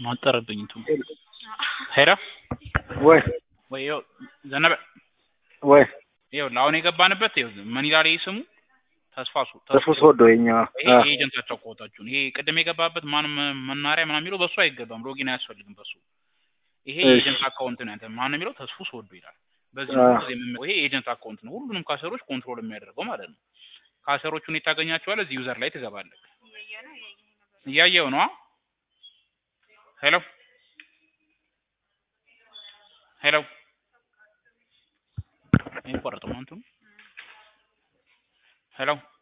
ማጠረብኝ እንትኑ ሄሎ ወይ ወይ ይኸው ዘነበ ወይ ይኸውልህ አሁን የገባንበት ይኸውልህ ምን ይላል ይሄ ስሙ ተስፋ ሱ ተስፉ ሶዶ የኛ ይሄ የኤጀንታቸው ኮታችሁን ይሄ ቅድም የገባበት ማንም መናሪያ ምናምን የሚለው በሱ አይገባም ሎጊን አያስፈልግም በሱ ይሄ እሺ። የኤጀንት አካውንት ነው ያንተ ማን ነው የሚለው ተስፉ ሶዶ ይላል በዚህ አዎ። ጊዜ የምመ- ይሄ የኤጀንት አካውንት ነው ሁሉንም ካሰሮች ኮንትሮል የሚያደርገው ማለት ነው ካሰሮቹን የታገኛቸዋለህ እዚህ ዩዘር ላይ ትገባለህ እያየው ነው ሄሎ ሄሎ ይቆረጥ ነው እንትኑ ሄሎ